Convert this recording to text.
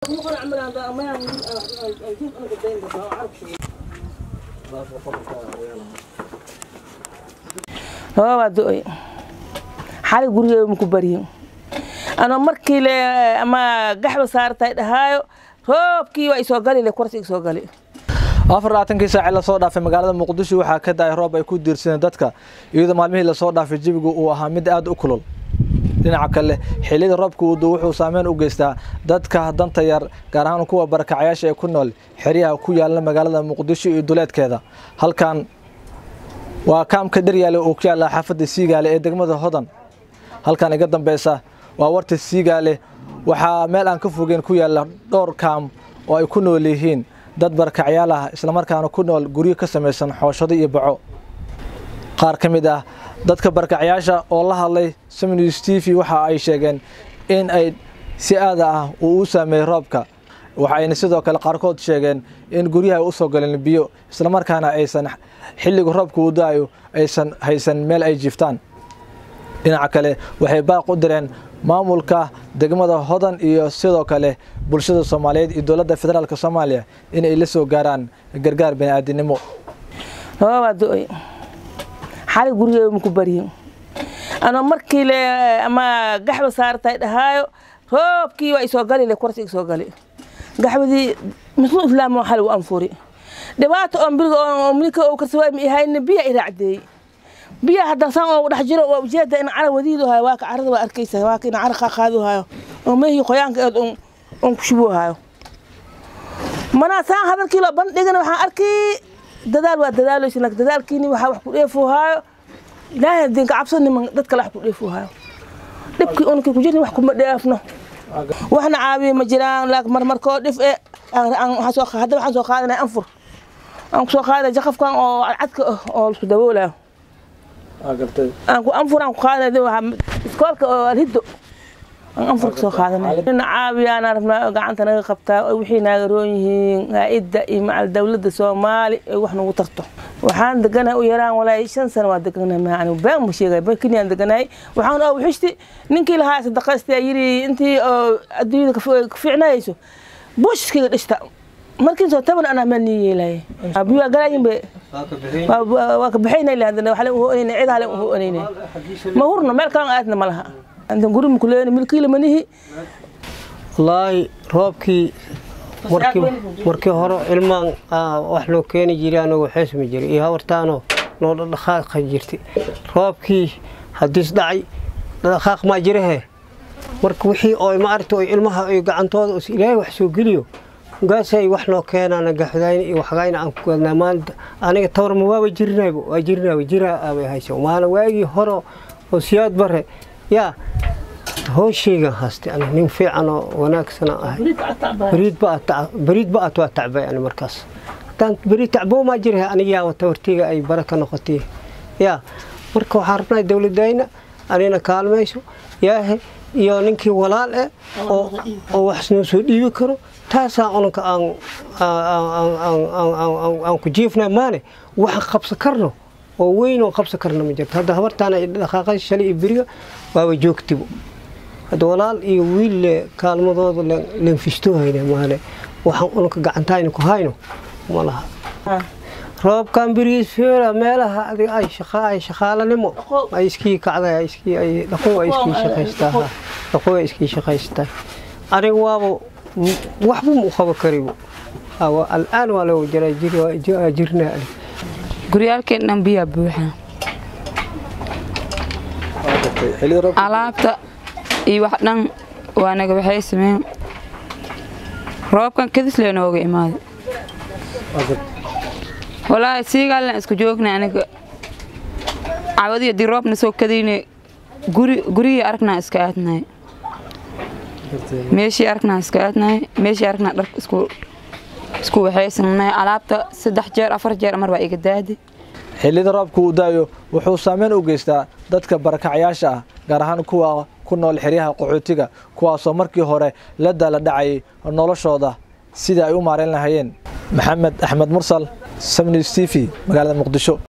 roobaa do-ay xali gurigeeda maku baryin ano markii le ama gaxba saartay dhahaayo roobkii waa isoo gali le korsi isoo gali afar labaatankii saaci lasoo dhaafay magaalada muqdisho waxaa ka da-ay roob ay ku diirsadeen dadka iyadoo maalmihii lasoo dhaafay jawigu uu ahaa mid aada u kulul dhinaca kale xilliyada roobka uu duu wuxuu saameyn u geystaa dadka danta yar gaar ahaan kuwa barakacayaasha ee ku nool xeryaha ku yaala magaalada muqdisho iyo duleedkeeda halkan waa kaamka dharyaale oo ku yaalla xaafadda siigaale ee degmada hodan halkan iga dambeysa waa warta siigaale waxaa meel aan ka fogeen ku yaalla dhowr kaam oo ay ku nool yihiin dad barakacyaal ah islamarkaana ku nool guryo ka samaysan xooshado iyo baco qaar ka mid ah dadka barakacyaasha oo la hadlay samnews t v waxa ay sheegeen in ay si aada ah uu u saameeyey roobka waxayna sidoo kale qaarkood sheegeen in guryaha ay u soo galeen biyo islamarkaana aysan xilliga roobka uu da-ayo aysan haysan meel ay jiiftaan dhinaca kale waxay baaq u direen maamulka degmada hodan iyo sidoo kale bulshada soomaaliyeed iyo dowladda federaalk soomaaliya in ay la soo gaaraan gargaar bani'aadinimo roobaa do-ay xali gurigeeda maku baryin ano markii le ama gaxba saartay dhahaayo roobkii waa isoo gali le korsi isoo gali gaxbadii muslim islaam xali u anfuri dhibaato oo biriga oo milka oo karsawaay ma ihayna biya i raacdeeyey biya hadda san oo dhex jiro waa ujeeda in cara wadiidu hayo waa ka carada waa arkaysa waa ka in cara qaaqaadu hayo oo meehii qoyaanka eed on ku shubu hayo manaa saan hadalkii loo bandhigana waxaan arkii dadaal waa dadaaleysa laakiin dadaalkiini waxaa wax ku dheefuu haayo ilaahay hadii ka cabsan niman dad kale wax ku dheefuu haayo dhibkii unkii ku jirni wax kuma dheefno waxna caawiye ma jiraan laakiin marmarkoo dhif e hadda waxaan soo qaadanaya anfur aan kusoo qaadanaya jaqafkan oo cadcadka ah oo isku daboolayo aan ku anfur aan ku qaadanaya iskoolka oo alhiddo aan anfurka soo qaadanay ina caawiyaan rabnaa gacanta naga qabtaa wixii naaga roon yihiin haa-idda iyo macal dowladda soomaali ay wax nagu tarto waxaan deganahay u yaraan walaahi shan sano waa deganahay ma anigu been ma sheegay barkiniyaan deganahay waxaan oo wixishti ninkii lahaa sadaqaysta yiri intii oo adduunyada ka fiicnayayso buushkiga dhishta markii soo taban anaa meel nii yeelaya biyo galaayin be waa ka bixaynay lahadana waxaa leen uhoonayna cidaa leen uhoonayna ma hurno meel kalan aadna ma laha inta guri makuleeni milkiila manihi wallaahi roobkii markii markii hore ilmaan wax loo keeni jiray anagoo xeesmi jiray iyo hawartaanoo noo dhaqdhaqaaqa jirtay roobkii hadiis dhacay dhaqdhaqaaq maa jirahe marka wixii oo maaragta oo ilmaha ay gacantooda is ilaahay wax soo geliyo gaasay wax noo keenaana gaxdayna iyo waxgayna aan ku gadnaa maanta aniga tawarma waaba jirinayba waa jirinayba jiraa aabay haysa maana waagii hore oo siyaad bare yaa hooshaygan haastay ani nin fiican oo wanaagsana ahay bariid ba at waa tacbay ani markaas haddaan beriid tacboo maa jiraha anigaa tawartayga ay bara ka noqotay yaa marka waxaan rabnaa dowladayna anina kaalmayso yaahe iyo ninkii walaal eh oo wax noo soo dhiibi karo taasaa unanka aan ku jiifnaa maane waxaan qabsan karno oo weyn oo qabsan karna ma jirto hadda habartaan ay dhaqaaqay shalay iyo beriga waaba joogtibo hadda walaal iyo wiil le kaalmadooda lenfistoo hayna maane waxaan unanka gacantayna ku hayno ma laha roobkan berigiis feera meelaha adiga ay shaqa ay shaqaalanimo ay iskii kacday ay iskii ay dhaqow ay iskii shaqaystaa dhaqow ay iskii shaqaystaa aniga waaba waxba mu qabo karibo al'aan waa loo jiraa jirnaa aniga guryaalkeen dhan biyaa buuxaa alaabta iyo wax dhan waa naga waxay sameyn roobkan kadis lee nooga imaaday walaahi siigaalna isku joogna aniga cawadi haddii roobna soo kadayne gurigii aragnaa iska aadnahay meeshii aragnaa iska aadnahay meeshii aragnaa dharka isku isku waxaysannahay alaabta saddex jeer afar jeer mar baa iga daaday xilliyada roobka uu daayo wuxuu saameyn u geystaa dadka barakacyaasha ah gaar ahaan kuwa ku nool xeryaha qaxootiga kuwaasoo markii hore la daala dhacayay noloshooda sidai ay u maarayn lahayeen maxamed axmed mursal samnews t v magaalada muqdisho